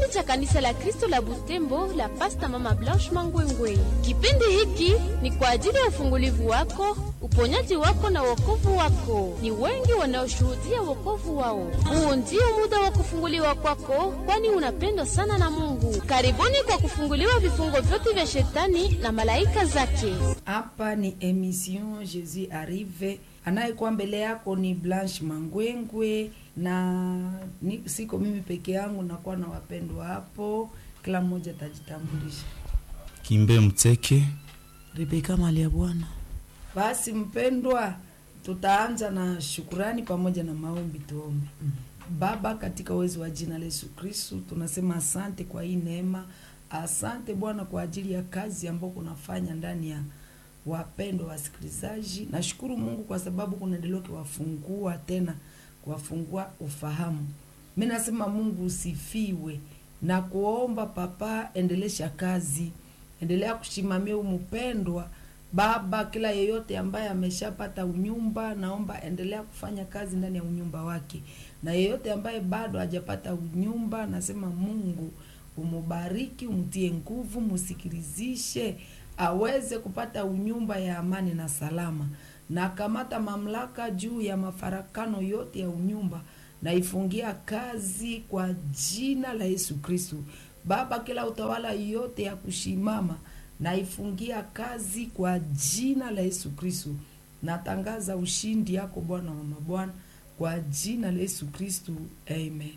cha kanisa la Kristo la Butembo la Pasta Mama Blanche Mangwengwe. Kipindi hiki ni kwa ajili ya ufungulivu wako, uponyaji wako na wokovu wako. Ni wengi wanaoshuhudia wokovu wao. Huu ndio muda wa kufunguliwa kwako, kwani unapendwa sana na Mungu. Karibuni kwa kufunguliwa vifungo vyote vya shetani na malaika zake. Hapa ni emission Jesus Arrive, anayekuwa mbele yako ni Blanche Mangwengwe na ni, siko mimi peke yangu, nakuwa na wapendwa hapo, kila mmoja atajitambulisha. Kimbe Mteke. Rebeka Malia Bwana. Basi mpendwa, tutaanza na shukurani pamoja na maombi. Tuombe. Baba, katika uwezo wa jina la Yesu Kristo, tunasema asante kwa hii neema. Asante Bwana kwa ajili ya kazi ambayo kunafanya ndani ya wapendwa wasikilizaji. Nashukuru Mungu kwa sababu kunaendelea kuwafungua tena, kuwafungua ufahamu. Mi nasema Mungu usifiwe na kuomba Papa, endelesha kazi, endelea kushimamia umupendwa Baba, kila yeyote ambaye ameshapata unyumba, naomba endelea kufanya kazi ndani ya unyumba wake, na yeyote ambaye bado hajapata unyumba, nasema Mungu umubariki, umtie nguvu, musikilizishe aweze kupata unyumba ya amani na salama, na kamata mamlaka juu ya mafarakano yote ya unyumba na ifungia kazi kwa jina la Yesu Kristo. Baba, kila utawala yote ya kushimama naifungia kazi kwa jina la Yesu Kristo. Natangaza ushindi yako Bwana wa mabwana kwa jina la Yesu Kristo, amen.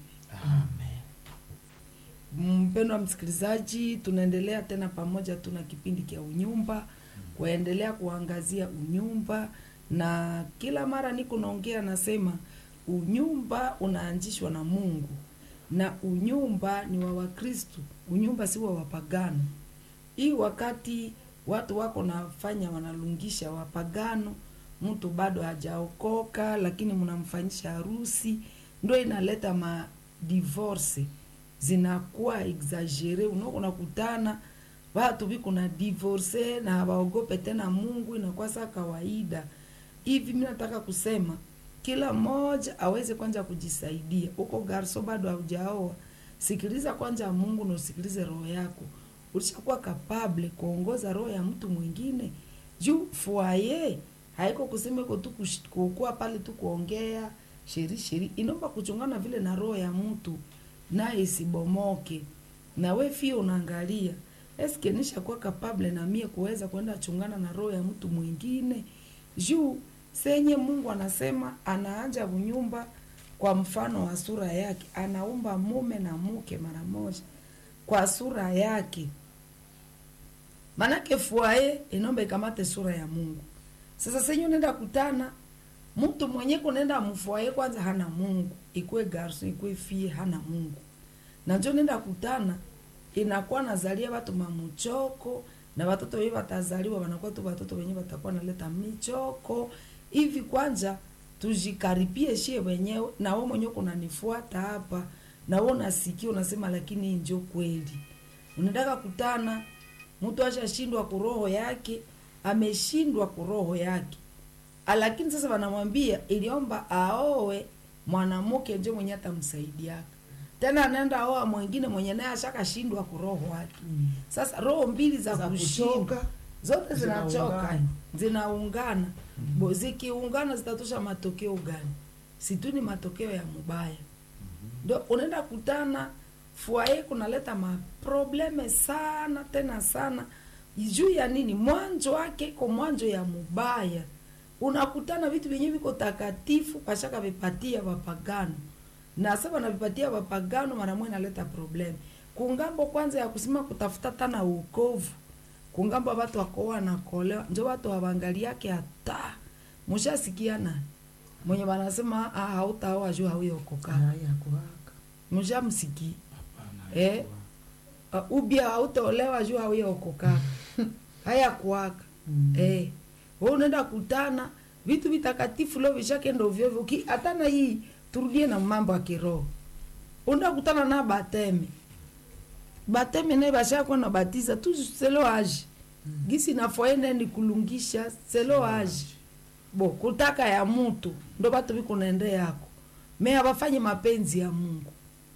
Mpendwa msikilizaji, tunaendelea tena pamoja, tuna kipindi cha unyumba kuendelea kuangazia unyumba, na kila mara niko naongea nasema unyumba unaanzishwa na Mungu na unyumba ni wa Wakristo, unyumba si wa wapagano hii wakati watu wako nafanya wanalungisha wapagano, mtu bado hajaokoka, lakini mnamfanyisha harusi, ndo inaleta ma divorce zinakuwa exagere. Unako nakutana watu viko na divorce na hawaogope tena Mungu, inakuwa saa kawaida hivi. Mi nataka kusema kila mmoja aweze kwanza kujisaidia. Uko garso bado haujaoa, sikiliza kwanza Mungu na usikilize roho yako ulishakuwa kapable kuongoza roho ya mtu mwingine juu fuaye haiko kusema iko tu kukuwa pale tu kuongea sheri sheri, inaomba kuchungana vile na roho ya mtu naye isibomoke. Na we fie unaangalia eske nishakuwa kapable na mie kuweza kwenda chungana na roho ya mtu mwingine juu senye Mungu anasema anaanja unyumba kwa mfano wa sura yake, anaumba mume na mke mara moja kwa sura yake manake fuaye inomba ikamate sura ya Mungu. Sasa senyo nenda kutana mtu mwenye kunenda mfuaye kwanza hana Mungu, ikwe garso ikwe fie hana Mungu, na njo nenda kutana inakuwa nazalia watu mamuchoko na watoto wenyewe watazaliwa wanakuwa tu watoto wenyewe watakuwa naleta michoko hivi. Kwanza tujikaripie shie wenyewe, na wewe mwenyewe kunanifuata hapa na wewe unasikia unasema, lakini hii njo kweli. Unataka kutana mtu ashashindwa kuroho yake, ameshindwa kuroho yake, lakini sasa wanamwambia iliomba aowe mwanamke njo mwenye atamsaidiaka tena, anaenda aoa mwingine mwenye naye ashakashindwa kuroho wake. Sasa roho mbili za, Za kushinda kuchoka, zote zinachoka zinaungana. zinaungana, bo zikiungana zitatosha matokeo gani? Situ ni matokeo ya mubaya ndo unaenda kutana fuaye kunaleta maprobleme sana tena sana juu ya nini? Mwanzo wake iko mwanzo ya mubaya. Unakutana vitu vyenye viko takatifu pashaka vipatia wapagano, na sasa wanavipatia wapagano, mara moja inaleta probleme kungambo kwanza ya kusema kutafuta tana uokovu kungambo watu wakoa na kolewa, njo watu hawangaliake hata mushasikia nani mwenye wanasema ah, hautaoa juu hauyokoka Haya kuwaka. mshamsiki eh, uh, ubia hautaolewa juu hauyaokoka haya kuwaka Mm. eh, wewe unaenda kutana vitu vitakatifu leo vishakenda ovyo ovyo. Ki- hata na hii turudie na mambo ya kiroho, unaenda kutana na bateme bateme naye bashakuwa na batiza tu selo age gisi nafoenda ni kulungisha selo age bo kutaka ya mutu ndo batu biko naende yako me abafanye mapenzi ya Mungu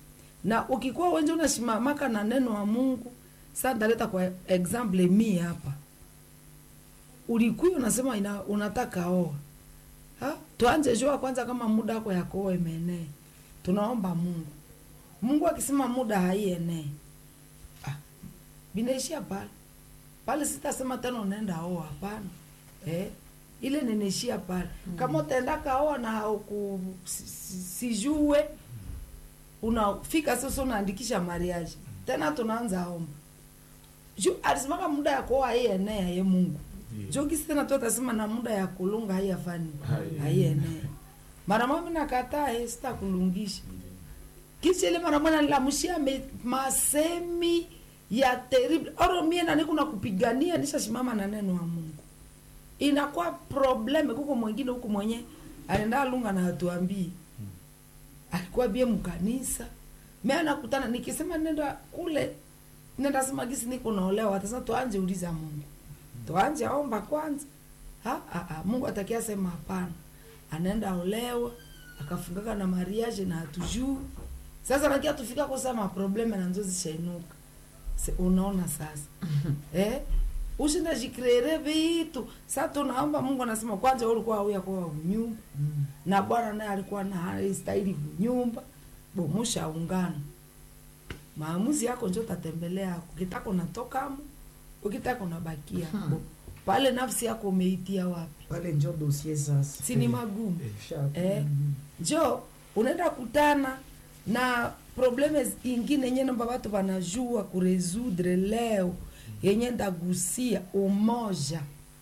na ukikuwa wenje unashimamaka na neno wa mungu sa ndaleta kwa example mi hapa ulikuwa unasema ina, unataka oa ha? tuanje jua kwanza kama muda wako ya kuoa imeenee tunaomba mungu mungu akisema muda haienee ah, binaishia pale pale sitasema tena unaenda oa hapana eh? ile ninaishia pale mm. kama utaenda kaoa na hauku si- si- sijue unafika sasa unaandikisha mariage tena tunaanza omba juu alisimaka muda ya kuoa haienea ye mungu juu kisi tena tu atasema na muda ya kulunga haiyafani haienea mara mami nakataa eh, sitakulungisha kisi ile mara mwana nilamushia me- masemi ya terrible oro mie nani kuna kupigania nishasimama na neno wa mungu inakuwa probleme kuko mwingine huku mwenye anaenda lunga na hatuambii alikuwa bie mkanisa me anakutana nikisema nenda kule nenda sema gisi niko naolewa atasema tuanje uliza mungu tuanje omba kwanza ha, ha, ha. mungu atakia sema hapana anaenda olewa akafungaka na mariage na hatujuu sasa nakia tufika kusema probleme na nzozi shainuka Se, unaona sasa eh? ushinda jikreere vitu sa tunaomba mungu anasema kwanza wewe ulikuwa auya kwa unyumba na bwana naye alikuwa na haistahili nyumba bomushaungana maamuzi yako njo tatembelea yako ukitaka unatokamo ukitaka unabakia Bo, pale nafsi yako umeitia wapi pale njo dosie sasa si ni magumu Sha- eh, njo unaenda kutana na probleme ingine yenye namba watu wanajua kuresudre leo yenye ndagusia umoja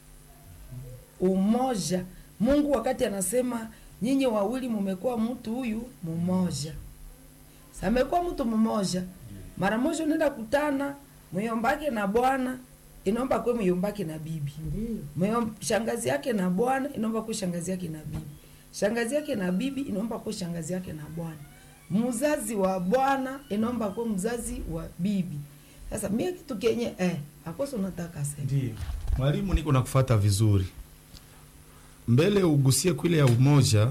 umoja mungu wakati anasema nyinyi wawili mumekuwa mtu huyu mmoja samekuwa mtu mmoja mara moja unaenda kutana myombake na bwana inaomba kwe myombake na bibi Ndiyo. Mwe- shangazi yake na bwana inaomba kuwa shangazi yake na bibi shangazi yake na bibi inaomba kuwa shangazi yake na bwana mzazi wa bwana inaomba kuwa mzazi wa bibi sasa mie kitu kenye eh, akoso unataka sema Ndio. Mwalimu, niko nakufata vizuri. Mbele ugusie kwile ya umoja,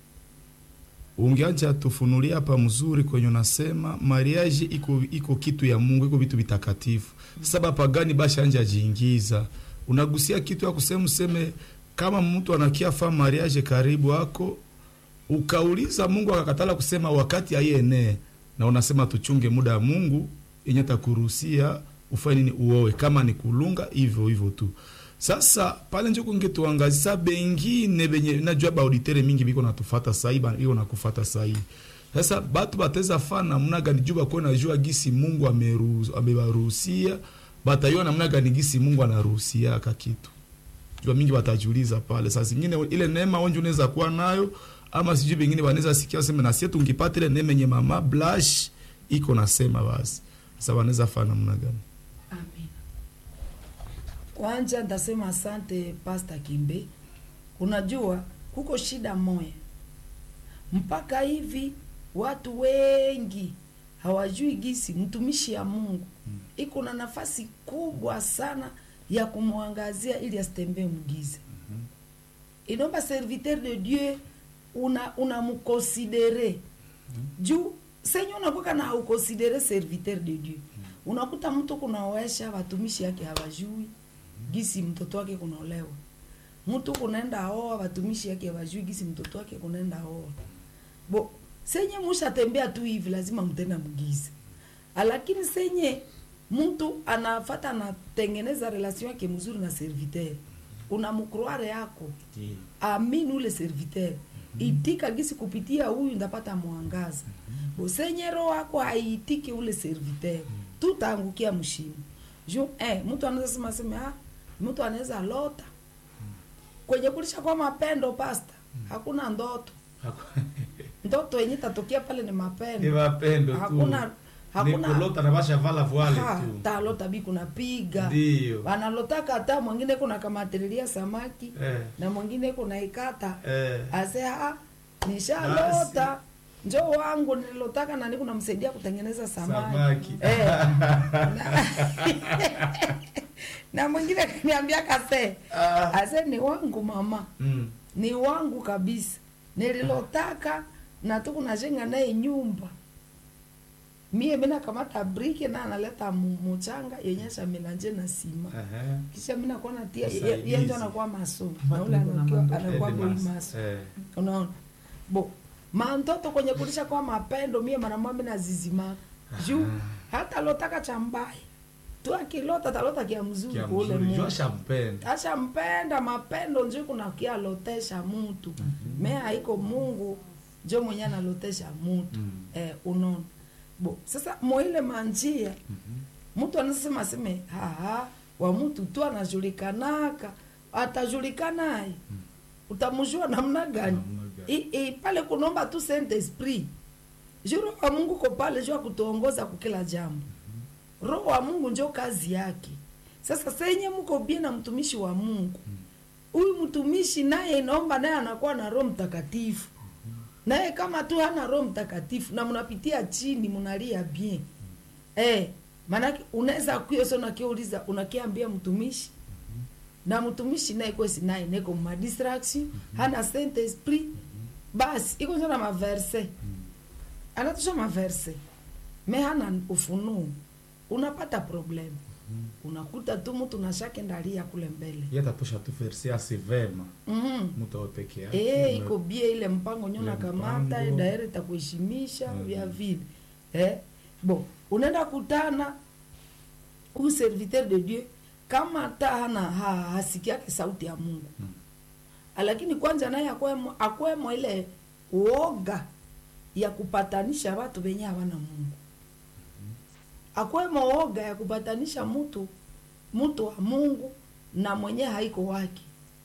ungeacha tufunulia hapa mzuri kwenye unasema mariage iko iko kitu ya Mungu, iko vitu vitakatifu. Sasa bapagani basha anja jiingiza. Unagusia kitu ya kusema useme kama mtu anakia fa mariage karibu ako ukauliza Mungu akakatala kusema wakati aienee, na unasema tuchunge muda wa Mungu yenye takuruhusia ufanye nini, uowe kama ni kulunga hivyo hivyo tu. Sasa pale njo kunge tuangazisa bengine benye najua baauditere mingi biko natufata sahi biko nakufata sahi. Sasa batu bateza fa namna gani juu bakuwe najua gisi Mungu ameruhusu- amebaruhusia batayua namna gani gisi Mungu anaruhusia aka kitu jua mingi watajiuliza pale. Saa zingine ile neema onje unaweza kuwa nayo ama sijui bengine wanaweza sikia sema na sisi tungipata ile neema yenye mama blush iko nasema basi. Sasa wanaweza fanya namna gani? Amen. Kwanza ndasema asante Pasta Kimbe. Unajua kuko shida moya, mpaka hivi watu wengi hawajui gisi mtumishi ya Mungu iko na nafasi kubwa sana ya kumwangazia ili asitembee mgize. Inaomba serviteur de Dieu una unamkonsidere juu senye unakuwa na haukonsidere serviteur de Dieu unakuta mtu kunaoesha watumishi yake hawajui gisi mtoto wake kunaolewa mtu kunaenda oa watumishi yake hawajui gisi mtoto wake kunaenda oa bo senye mushatembea tu hivi lazima mtenda mgize lakini senye mtu anafata anatengeneza relation yake mzuri na serviteur unamkroare yako amini ule serviteur itika gisi kupitia huyu ndapata mwangaza bosenye roho wako haiitiki ule serviteur tutaangukia mshimo ju eh, mtu anaweza sema sema ah, mtu anaweza lota kwenye kulisha kwa mapendo pasta hakuna ndoto ndoto yenye tatokea pale ni mapendo mapendo hakuna hakuna na basha vala voile Ha, talota bi kunapiga Ndio. wanalotaka hata mwingine kuna kamatililia samaki Eh. na mwingine kuna ikata Eh. ase ha nishalota njo wangu nililotaka nani kunamsaidia kutengeneza samaki, Samaki. Eh. na, na mwingine kaniambia kase Ah. ase ni wangu mama Mm. ni wangu kabisa nililotaka na tukunajenga naye nyumba mie mina kamata brike na analeta mu- muchanga yenye shamilanje na sima Ehe. kisha mina kuona tia Sasa ye- ye hizi. ndio anakuwa maso Watu na ule wako na anakuwa mandoto. anakuwa Ede boy mas- maso eh. unaona bo mantoto kwenye kulisha kwa mapendo mie maramwambi na zizimaka juu hata lotaka cha mbaya tu akilota talota kia mzuri Kia kule mzuri, juu Mungu ashampenda. ashampenda mapendo njo kuna kialotesha mutu me haiko mungu njo mwenye analotesha mutu Mm. eh, unaona bo sasa moile manjia Mhm. mtu anasema aseme haha wa mtu tu anajulikanaka atajulikanaye utamjua namna gani Namna gani? I, i, pale kunomba tu saint esprit ju roho wa mungu ko pale juu ya kutuongoza kukila jambo roho wa mungu njo kazi yake sasa senye mko bie na mtumishi wa mungu huyu mtumishi naye inaomba naye anakuwa na roho mtakatifu naye kama tu hana roho mtakatifu na mnapitia chini mnalia bien eh, maanake unaweza kuyo so nakiuliza unakiambia mtumishi na mtumishi naye kwesi naye neko madistraction hana saint esprit basi iko njo na maverse anatusha maverse me hana ufunuo unapata problem unakuta tu mtu nashake ndalia kule mbele Yeye atatosha tu verse asi vema mm mtu awe peke yake. Eh, iko bie ile mpango nyo Ile nakamata mpango. daire itakuheshimisha Mhm. vya vile eh? bo unaenda kutana huyu serviteur de dieu kama hata hana ha, hasikiake sauti ya mungu Mm. lakini kwanza naye akwemo, akwemo ile uoga ya kupatanisha watu wenye hawana mungu akwemo oga ya kupatanisha mtu mtu wa mungu na mwenye haiko wake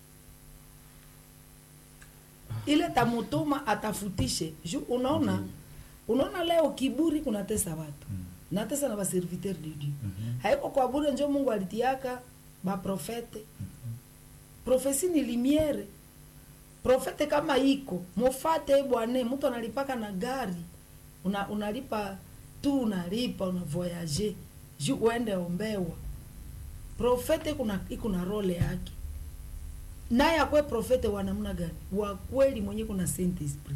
ile tamutuma atafutishe ju unaona unaona leo kiburi kunatesa watu Mm. natesa na baserviteur de dieu Mhm. haiko kwa bure njo mungu alitiaka baprofete profesi ni limiere profete kama iko mufate bwane mtu analipaka na gari una, unalipa tu unalipa una voyage ju uende ombewa profete kuna iko na role yake naye akwe profete wa namna gani wa kweli mwenye kuna saint esprit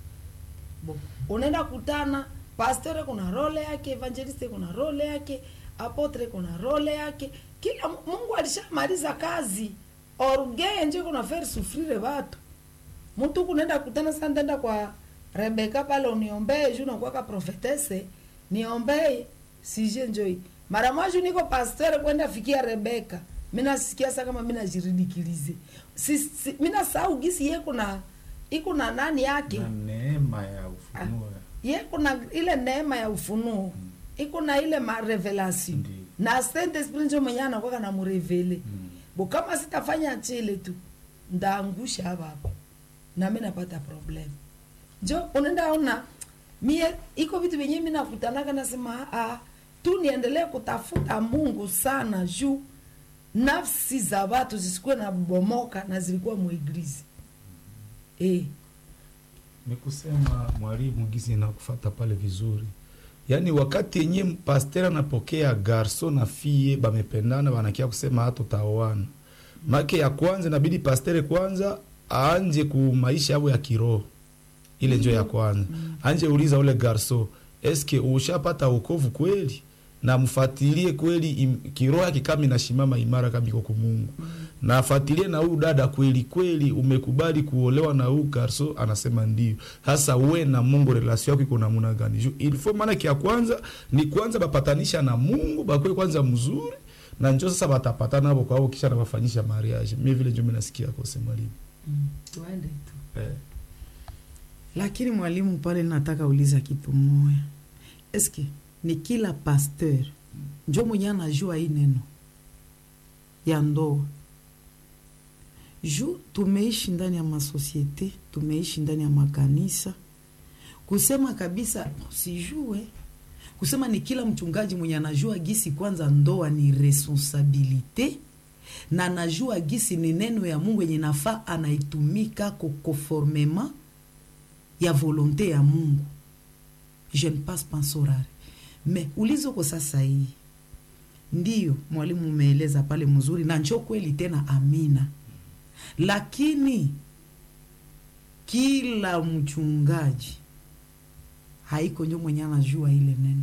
bo unaenda kutana pastere kuna role yake evangeliste kuna role yake apotre kuna role yake kila Mu- mungu alishamaliza kazi orge nje kuna faire souffrire watu mtu kunaenda kutana sana ndenda kwa rebeka pale uniombee juu nakuwaka profetese niombee sije njoi mara moja niko pastere kwenda fikia rebeka mina sikia sa kama mina jiridikilize si, si, mina sahau gisi ye kuna iko na nani yake Na neema ya ufunuo. ye kuna ile neema ya ufunuo iko na ile marevelation Ndiyo. na saint esprit njo mwenye anakwaka na murevele Mm. bo kama sitafanya chile tu ndaangusha hapa hapa nami napata problem njo unaenda ona mie iko vitu vyenye mi nakutanaka nasema ah, tu niendelee kutafuta mungu sana juu nafsi za watu zisikuwe na bomoka na zilikuwa muiglizi eh. ni kusema mwalimu gizi nakufata pale vizuri yaani wakati yenye pasteur anapokea garso na fie bamependana banakia kusema hata utaoana make ya kwanza inabidi pastere kwanza aanje ku maisha yabo ya kiroho ile njo ya kwanza anje uliza ule garso eske ushapata wokovu kweli na mfatilie kweli im- kiroho yake kama inashimama imara kama iko kumungu na afatilie na huyu dada kweli kweli umekubali kuolewa na huyu garso anasema ndio sasa we na mungu relasio yako iko namuna gani Ju- ilifo maana kia kwanza ni kwanza bapatanisha na mungu bakwe kwanza mzuri na njo sasa batapatana nabo kwao kisha nabafanyisha mariage mi vile njo minasikia kose mwalimu tuende tu eh. lakini mwalimu pale nataka uliza kitu moya eske ni kila pasteur njo mwenye anajua hii neno ya ndoa ju tumeishi ndani ya masosiete tumeishi ndani ya makanisa kusema kabisa sijue kusema ni kila mchungaji mwenye anajua gisi kwanza ndoa ni responsabilite na anajua gisi ni neno ya mungu yenye nafaa anaitumika kokonformema ya volonte ya mungu je ne passe pas sorare me ulizoko sasa hii ndiyo mwalimu umeeleza pale mzuri na njo kweli tena amina lakini kila mchungaji haiko njo mwenye anajua ile neno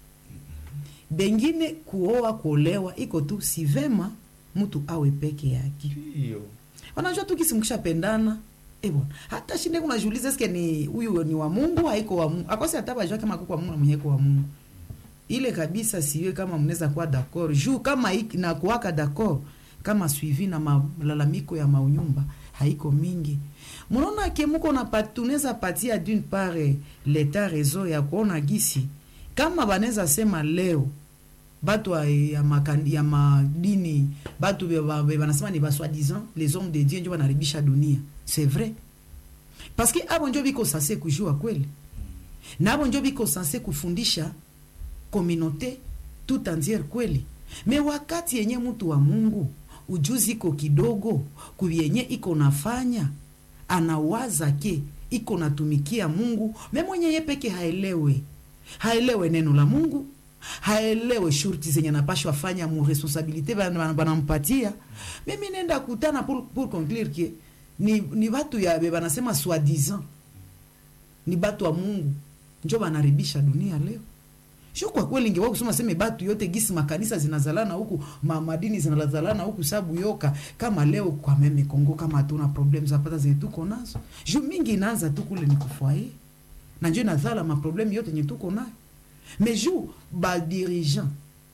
bengine kuoa kuolewa iko tu si vema mtu awe peke yake Ndio. wanajua tu kisi mkishapendana eh bwana hata shinde kunajiuliza eske ni huyu ni wa Mungu haiko wa Mungu akosi hata bajua kama kuko wa Mungu na mwenye kwa Mungu ile kabisa siwe kama mnaweza kuwa d'accord juu kama hiki na kuwaka d'accord kama suivi na malalamiko ya maunyumba haiko mingi mnaona ke muko na pat, tunaweza patia d'une part eh, leta rezo ya kuona gisi kama banaweza sema leo batu wa- ya, makan, ya madini batu be- ba- be- banasema ni baswadisant les hommes de dieu njo banaribisha dunia c'est vrai parce que abo njo biko sanse kujua kweli na abo njo biko sanse kufundisha communauté tout entière kweli me wakati yenye mtu wa mungu ujuzi iko kidogo kuyenye iko nafanya anawaza ke iko natumikia mungu me mwenye ye peke haelewe haelewe neno la mungu haelewe shurti zenye anapashwa fanya mu responsabilité bana- bana- banampatia mimi nenda kutana pour, pour conclure ke ni, ni batu ya be banasema soi-disant ni batu wa mungu njo banaribisha dunia leo sio kwa kweli ingewa kusema seme batu yote gisi makanisa zinazalana huku ma, madini zinazalana huku sabu yoka kama leo kwa meme Kongo kama hatuna problem zapata zenye tuko nazo juu mingi inaanza tu kule ni kufwaye na njo inazala maproblemu yote yenye tuko nayo mais juu badirigant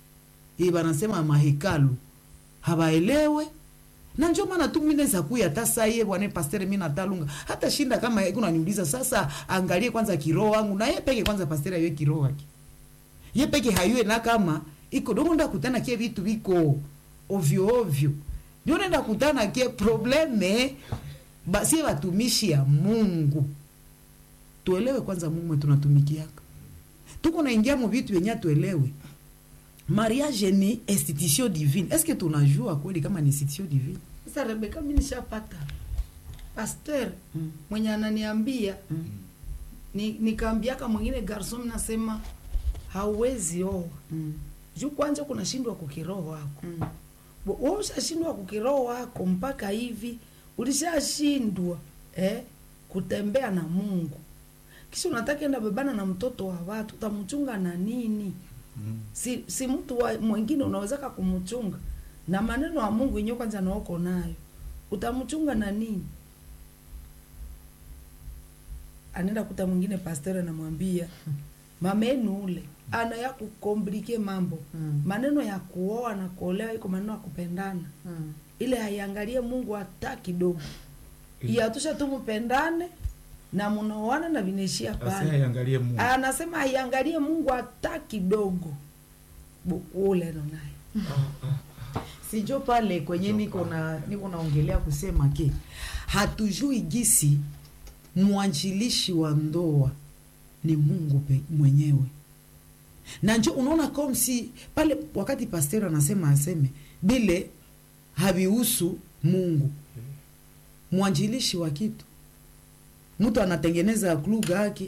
e banasema mahekalu habaelewe na njo maana tu mimi naweza kuya hata saa ye bwana pastere mimi natalunga hata shinda kama kuna niuliza sasa angalie kwanza kiroho wangu na ye peke kwanza pastere ayo kiroho wake ye peke hayue na kama iko dongo nda kutana ke vitu viko ovyo ovyo ndio nenda kutana ke probleme basi watumishi ya Mungu tuelewe kwanza Mungu mwe tunatumikiaka tuko naingia mu vitu yenye tuelewe mariage ni institution divine est-ce que tunajua kweli kama ni institution divine sasa rebeka mi nishapata pasteur Mm. mwenye ananiambia Mm. ni, nikaambiaka mwingine garson nasema hauwezi oa mm. juu kwanja kunashindwa kukiroho wako mm. Bo- wewe ushashindwa kukiroho wako mpaka hivi ulishashindwa eh, kutembea na mungu kisha unataka enda bebana na mtoto wa watu utamchunga na nini Mm. si, si mtu wa mwingine unawezaka kumchunga na maneno ya mungu yenyewe kwanza naoko nayo utamchunga na nini anaenda kuta mwingine pastor anamwambia mamenu ule ana ya kukomplike mambo Mm. maneno ya kuoa na kuolewa iko maneno ya kupendana mm. ile haiangalie mungu hata kidogo iyatusha tu mpendane na mnaoana na vinaishia Sasa pale haiangalie Mungu. anasema haiangalie mungu hata kidogo Bu- ule ndo naye sijo pale kwenye niko na niko naongelea kusema ke hatujui gisi mwanjilishi wa ndoa ni mungu pe, mwenyewe na njo unaona comme si pale wakati pasteur anasema aseme bile havihusu mungu mwanjilishi wa kitu mtu anatengeneza kluga yake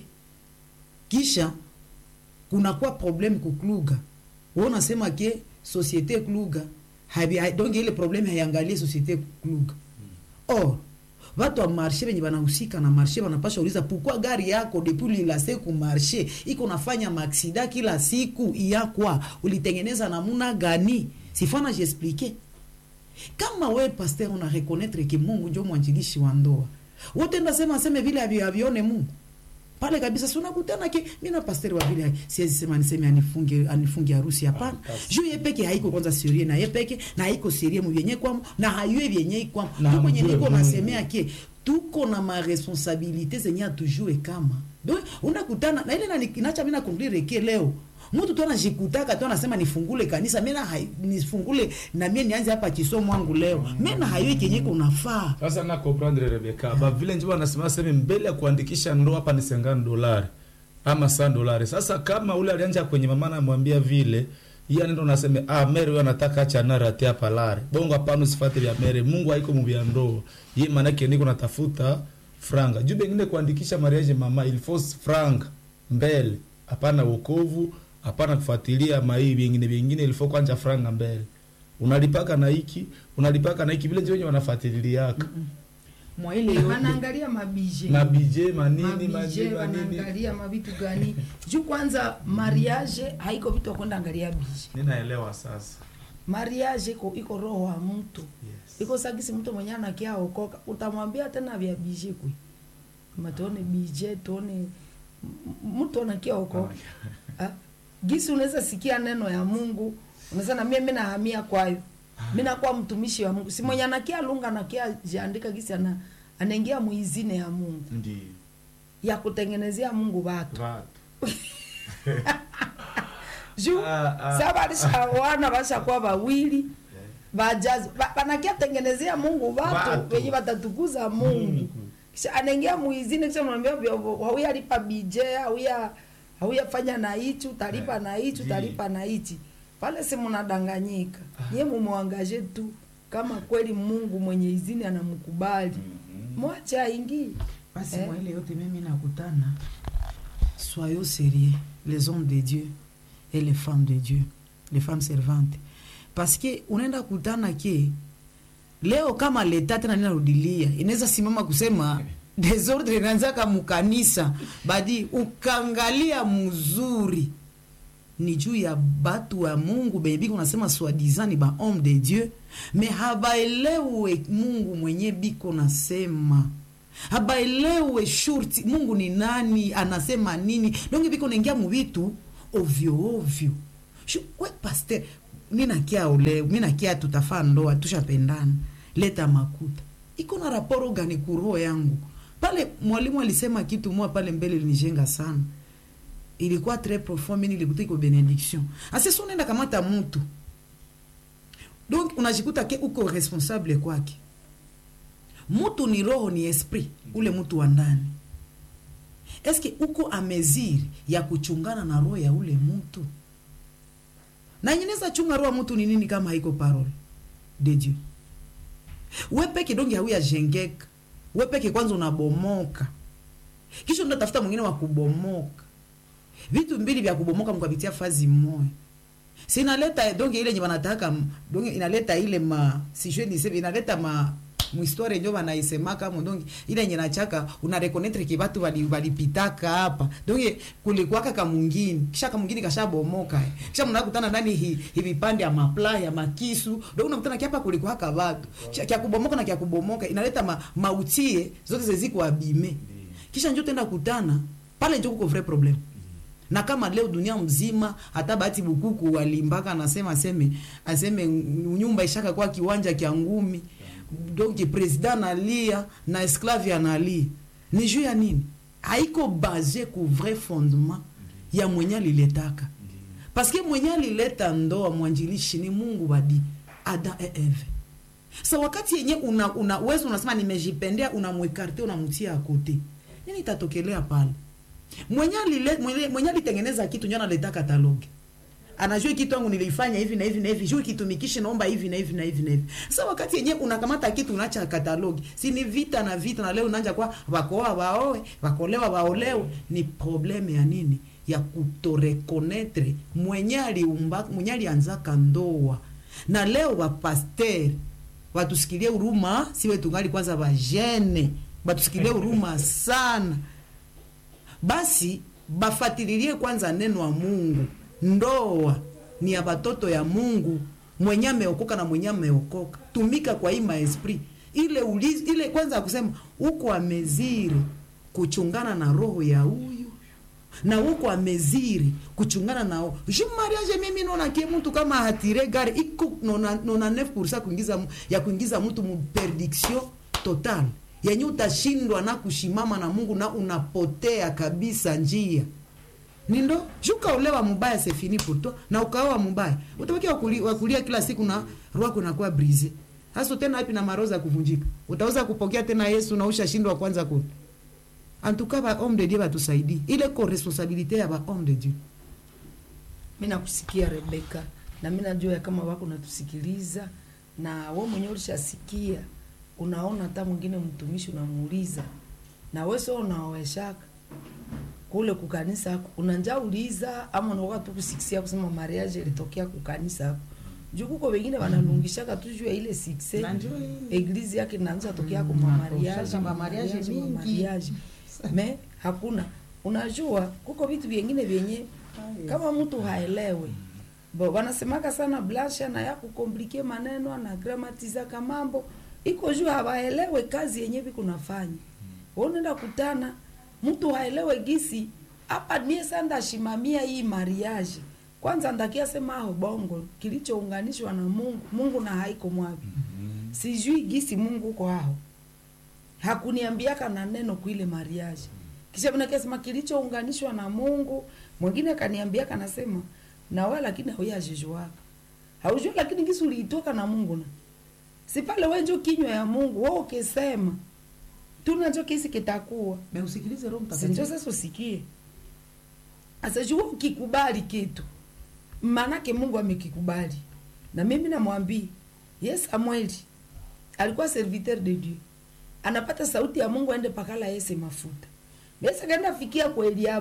kisha kunakuwa probleme kukluga wewe unasema ke societe kluga habi ha- donc ile probleme haiangalie societe kluga or watu wa marshe venye banahusika na marshe banapasha uliza pourquoi gari yako depuis lilase ku marshe iko nafanya maaksida kila siku iyakwa ulitengeneza namuna gani sifana jiexplike kama we pasteur una reconnaître ke mungu njo mwanjilishi wa ndoa wote ndasema seme vile avi- avione mungu pale kabisa si unakutana ke mi na pasteri wa vile siwezi sema niseme anifunge anifunge harusi hapana juu ye peke haiko kwanza serie na ye peke na haiko serie mu vyenye kwamo na hayue vyenye ikwamo Na tu kwenye hamjue niko Mungu. nasemea ke tuko na maresponsabilite zenye atujue kama donc unakutana na ile nani- inacha mi nakonklire ke leo mtu tu anajikutaka tu anasema nifungule kanisa mena hai- nifungule na mie nianze hapa kisomo wangu leo mena hayue kenye kunafaa sasa na comprendre Rebeka ba vile njo wanasema sema mbele ya kuandikisha ndoa hapa ni 50 dolari ama 100 dolari sasa kama ule alianja kwenye mama anamwambia vile yeye anaenda unasema ah mere wewe anataka acha nara tia palare bongo hapana usifate vya mere Mungu haiko mu vya ndoa yeye maana yake niko natafuta franga juu bengine kuandikisha mariage mama il faut franga mbele hapana wokovu hapana kufuatilia mai vingine vingine ilifo kwanja franga mbele unalipaka na hiki unalipaka na hiki vile ndio wenye wanafuatiliaka mwa ile yote wanaangalia mabije mabije manini mabije manini manini wanaangalia mavitu gani juu kwanza mariage haiko vitu ya kwenda angalia bije ninaelewa sasa mariage iko iko roho wa mtu yes. iko sagisi mtu mwenye anakia okoka utamwambia tena vya bije kwe kama tuone bije tuone m- mtu anakia okoka Ah, gisi unaweza sikia neno ya mungu unaweza na mimi mimi nahamia kwayo mimi nakuwa mtumishi wa mungu si mwenye anakia lunga anakia jiandika gisi ana anaingia muizine ya mungu ndio ya kutengenezea mungu watu watu juu Ah, ah. sa balishawana bashakuwa bawili bajazi ba- banakia tengenezea mungu watu Watu. wenye watatukuza mungu Mungu. kisha anaingia muizini kisha mnaambia hauya lipa bije hauya hauya fanya na hichi utalipa Eh, na hichi ndi. utalipa na hichi pale si mnadanganyika nye mumwangaje tu kama kweli mungu mwenye izini anamkubali mwache aingie basi Eh. mwa ile yote mimi nakutana soyons sérieux les hommes de dieu et les femmes de dieu les femmes servantes parce que unaenda kutana ke leo kama leta tena ninarudilia inaweza simama kusema desordre inaanzaka mukanisa badi ukangalia mzuri ni juu ya batu wa mungu benye biko nasema swadizan ni ba homme de dieu me habaelewe mungu mwenye biko nasema habaelewe shurti mungu ni nani anasema nini donge biko naingia muvitu ovyo ovyo Shu- we paster minakia ole minakia tutafaa ndoa tushapendana leta makuta iko na raporo gani kuroho yangu pale mwalimu alisema kitu moja pale mbele linijenga sana ilikuwa très profond mini ilikuta iko benediction asesi unaenda kamata mtu donc unajikuta ke uko responsable kwake mtu ni roho ni esprit ule mtu wa ndani eske uko ameziri ya kuchungana na roho ya ule mtu na nyeneza chunga roho ya mtu ni nini kama haiko parole de dieu we peke donge hauya jengeka we peke kwanza unabomoka kisha unatafuta mwingine wa kubomoka vitu mbili vya kubomoka mkapitia fazi moya sinaleta donc ile nye wanataka donc inaleta ile ma sijue niseme inaleta ma muhistoria njo wanaisemaka mo donc ile yenye nachaka una reconnaître ki watu wali walipitaka hapa donc kulikuwaka kamungini kisha kamungini kashabomoka eh. kisha mnakutana ndani hi, hi vipande ya mapla ya makisu donc unakutana kiapa kulikuwaka watu kisha kya kubomoka na kya kubomoka inaleta ma, mautie zote zeziko abime kisha njo tenda kutana pale njo kuko vrai problème na kama leo dunia mzima hata bahati bukuku walimbaka anasema aseme aseme nyumba ishaka kwa kiwanja kya ngumi donc president analia na esclave analia ni juu ya nini haiko base ku vrai fondement ya mwenye aliletaka paske mwenye alileta ndoa mwanjilishi ni mungu wadi ada e eve sa wakati yenye una, una wewe unasema nimejipendea unamwekarte unamtia akote nini itatokelea pale mwenye alile- mwenye- mwenye alitengeneza kitu njo analeta katalogi anajua hii kitu yangu nilifanya hivi na hivi na hivi juu kitumikishi naomba hivi na hivi na hivi na hivi sasa wakati yenyewe unakamata kitu unaacha katalogi si ni vita na vita na leo unaanja kwa wakoa waoe wakolewa waolewe ni probleme ya nini ya kutorekonetre mwenye aliumba mwenye alianzaka ndoa na leo wapasteri watusikilie huruma siwe tungali kwanza vajene batusikilie huruma sana basi bafatililie kwanza neno wa mungu ndoa ni ya batoto ya mungu mwenye ameokoka na mwenye ameokoka tumika kwa hii maesprit ile ulizi, ile kwanza kusema huko ameziri kuchungana na roho ya huyu na huko ameziri kuchungana nao ju mariage mimi naona kie mtu kama hatire gari iko nona, nona 9% kuingiza mu- ya kuingiza mtu mu perdiction total yenye utashindwa na kushimama na mungu na unapotea kabisa njia ni ndo juka olewa mubaya c'est fini pour toi na ukaoa mubaya utabaki wakuli- wakulia kila siku na roho yako inakuwa brise hasa tena wapi na maroza kuvunjika utaweza kupokea tena yesu na ushashindwa kwanza kule antuka ba homme de dieu batusaidie ile ko responsabilité ya ba homme de dieu mi nakusikia rebeka na mi najua ya kama wako natusikiliza na we mwenyewe ulishasikia unaona hata mwingine mtumishi unamuuliza na we so unaoweshaka kule kukanisa ako unanja uliza ama unaoka tu kusikisia kusema mariage ilitokea kukanisa ako juu kuko wengine wanalungishaka tu juu ya ile success Na ndio ile. eglise yake inaanza tokea kwa Mm, mamariage nakoshaka mamariage mingi. me hakuna unajua kuko vitu vingine vyenye kama mtu haelewe bo wanasemaka sana blasha na ya kukomplike maneno na gramatizaka mambo iko juu hawaelewe kazi yenye vikunafanya unaenda kutana mtu haelewe gisi hapa nie sanda shimamia hii mariage kwanza ndakia sema aho bongo kilichounganishwa na mungu mungu na haiko mwavi sijui gisi mungu uko aho hakuniambiaka na neno kuile mariage kisha vinakasema kilichounganishwa na mungu mwingine kaniambiaka nasema nawe lakini hauyajijuaka haujua lakini gisi uliitoka na mungu na si pale wenjo kinywa ya mungu wewe ukisema tunacho kisi kitakuwa Me usikilize Roho sinjo Mtakatifu. sasa usikie asajua ukikubali kitu maanake mungu amekikubali na mimi namwambia ye samueli alikuwa serviteur de dieu anapata sauti ya mungu aende pakala yese mafuta besa kaenda fikia kwa eliabu